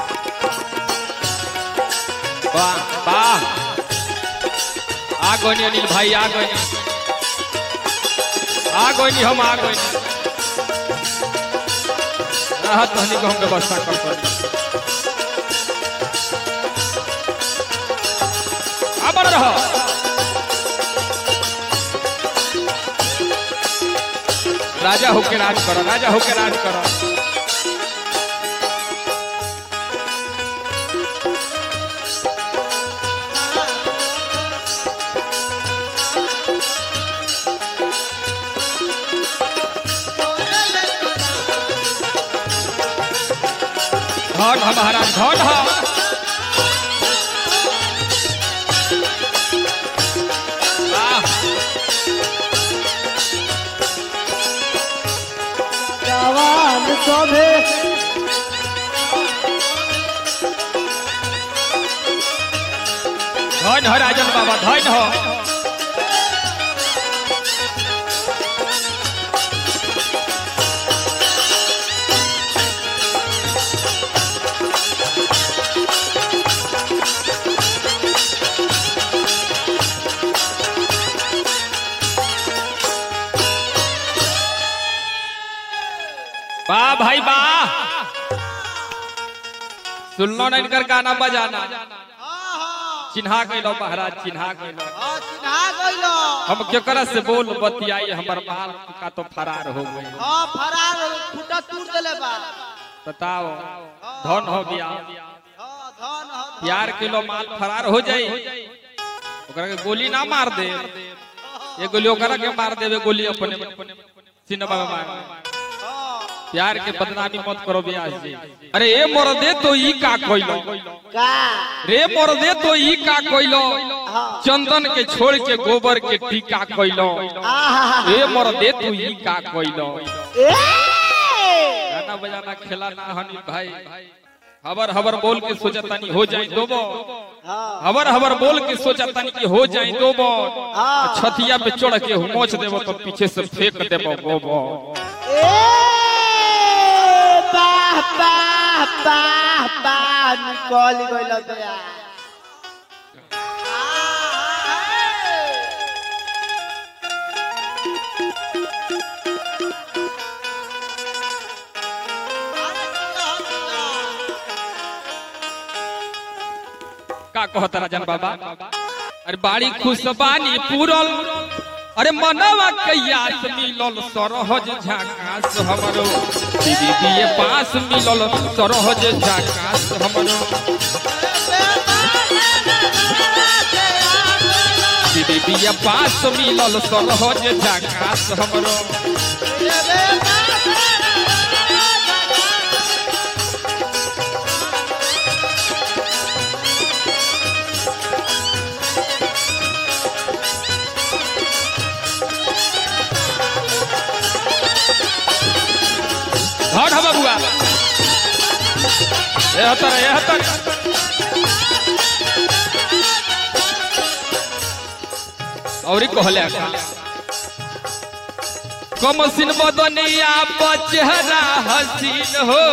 वाह वाह आ गई अनिल भाई आ गई आ गई हम आ गई राहत रहने को हम व्यवस्था कर सकते आबर रहो राजा होके राज करो राजा होके राज करो धन ह महाराज धन ह वाह जवान सभे धन ह राजन बाबा धन ह वाह भाई वाह सुनलो ना इनकर गाना बजाना चिन्हा गइलो महाराज चिन्हा गइलो चिन्हा गइलो हम केकरा से बोल बतियाई हमर माल का तो फरार हो गई हाँ फरार खुटा टूट देले बा बताओ धन हो गया हाँ धन ह यार किलो माल फरार हो जाई ओकरा के गोली ना मार दे ये गोली ओकरा के मार देवे गोली अपने सिनेमा में मार हाँ प्यार के बदनामी मत करो ब्यास जी अरे ए मोर दे तो ई का कोइलो का रे मोर दे तो ई का कोइलो हाँ चंदन के छोड़ के गोबर के टीका कोइलो आहा ए मोर दे तू ई का कोइलो ए गाना बजाना खेला ना हनी भाई हबर हबर बोल के सोचा तनी हो जाए दोबो हाँ हबर हबर बोल के सोचा तनी कि हो जाए दोबो हाँ। छतिया पे चढ़ के मोच देबो तो पीछे से फेंक देबो गोबो ए बाह बाह बाह बाह निकल गइल दया का कहत राजन बाबा अरे बाड़ी खुशबानी पूरल अरे मनवा कैयास मिलल सरहज झाकास हमरो दीदी के पास मिलल सरहज झाकास हमरो दीदी के पास मिलल सरहज झाकास हमरो धन ह बबुआ ए हतर ए हतर औरी कहले का कमसिन बदनिया पर चेहरा हसीन हो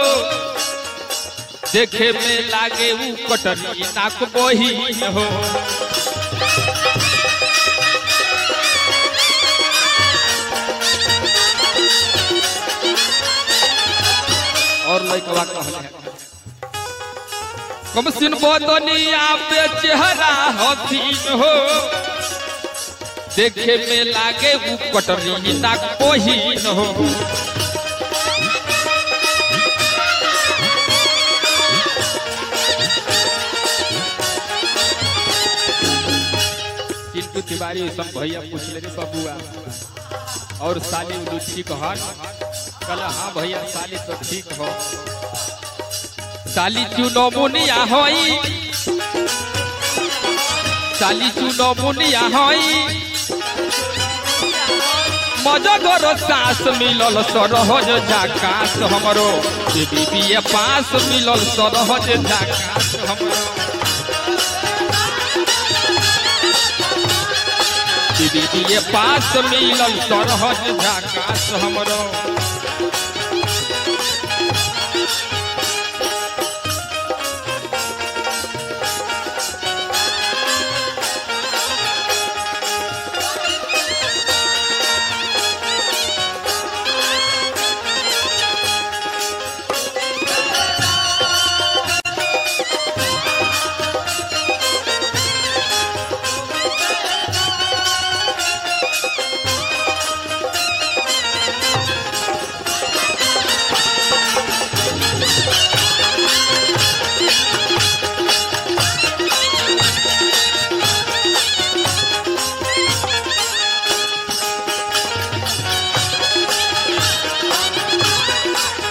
देखे में लागे ऊ कटनी नाक बहीन हो और लइकवा कहले कमसिन बदनिया पे चेहरा हसीन हो देखे में लागे ऊ कटनी नाक बहीन हो चिंटू तिवारी सब भैया पूछ ले रे बबुआ और साली उलू ठीक हन कल हाँ भैया साली तो ठीक हो साली चुनो मुनिया होई साली चुनो मुनिया होई मजगर सास मिलल सरहज झाकास हमरो बीबी पास मिलल सरहज झाकास हमरो दीदी ये पास मिलल सरहज झाकास हमरो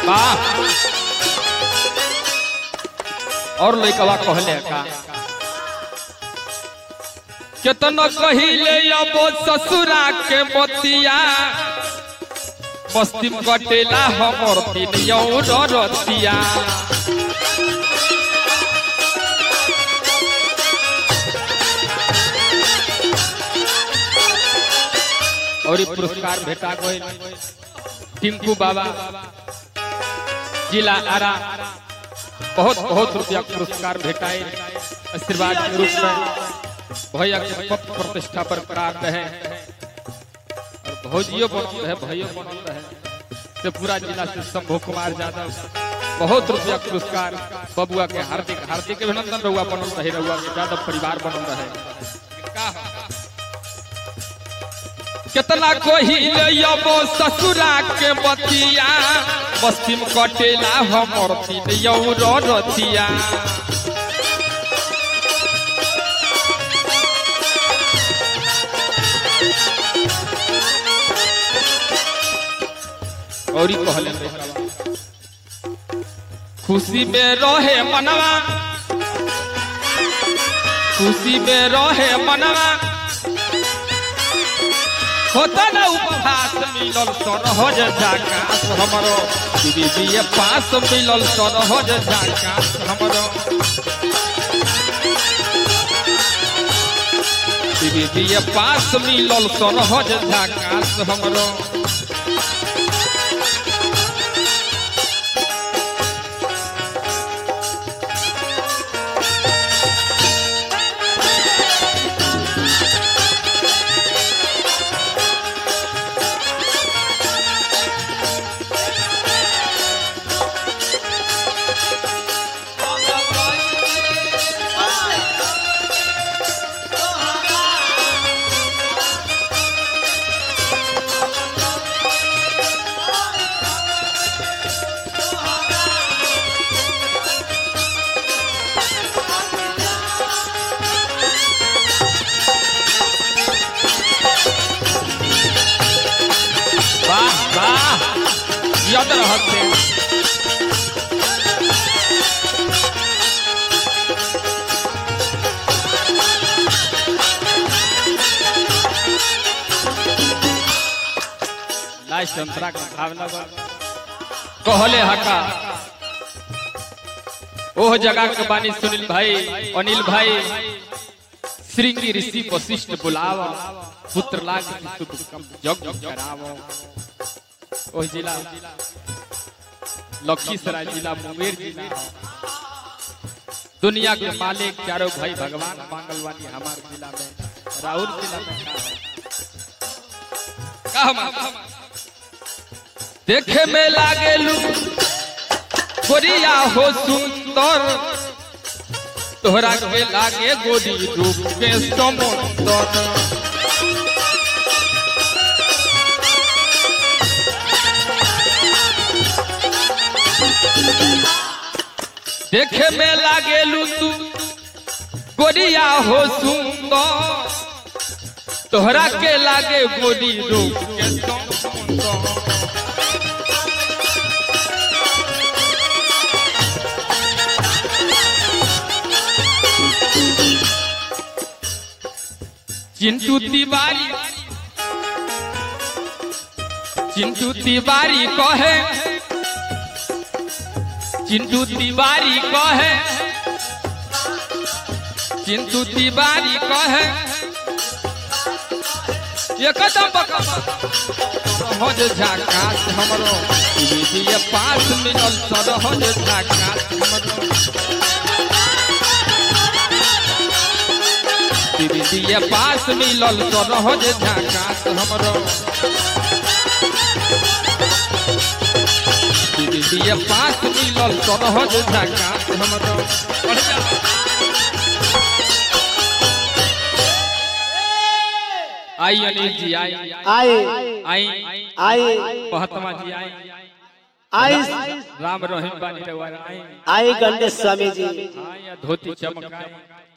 वाह और लइकवा कहले का केतना कहिले अब ससुरा के मोतिया मस्ती कटेला हमर तीन यौर रतिया और ई पुरस्कार भेटा गई टिंकू बाबा जिला आरा बहुत बहुत रुपया पुरस्कार भेटाए आशीर्वाद के रूप में भैया के पद प्रतिष्ठा पर बरकरार रहे और भौजियो बनल रहे भैयो बनल रहे से पूरा जिला से शंभू कुमार यादव बहुत रुपया पुरस्कार बबुआ के हार्दिक हार्दिक अभिनंदन रहुआ बनल रहे रहुआ के यादव परिवार बनल रहे का हो? कितना कोहिले यबो ससुरा के बतिया बस्ती में कटेला हमर तीन यौर रतिया और ई कहले लइकवा, खुशी में रहे मनवा खुशी में रहे मनवा होता ना उपहास मिलल सरहज झाकास हमरो बीबी पास मिलल सरहज झाकास हमरो बीबी पास मिलल सरहज झाकास हमरो वाह वाह याद रहते लास्ट अंतरा का भावना बा कहले हका ओह जगह के बानी सुनील भाई अनिल भाई श्रृंगी ऋषि वशिष्ठ बुलाव पुत्र लाग शुभ कम जग कराव ओह जिला लखीसराय जिला मुंगेर जिला दुनिया के मालिक चारों भाई भगवान मांगलवानी हमारे जिला में राहुल जिला में का है? का हम देखे में लागेलू गोरिया हो सुंदर तोहरा के लागे गोरी रूप के समुंदर देखे में लागेलू तू गोरिया हो सुंदर तोहरा के लागे गोरी रूप के समुंदर चिंटू तिवारी चिंटू तिवारी कहे चिंटू तिवारी कहे चिंटू तिवारी कहे एकदम सरहज झाकास हमरो विधिय पास मिलल सरहज झाकास हमरो विधिय पास मिलल सरहज झाकास हमरो विधिय पास मिलल सरहज झाकास हमरो पढ़ जा आई अनिल जी आई आए आई आए महात्मा जी आई आए राम रहीम बानी रवाना आई आए गणेश स्वामी जी आई धोती चमकाई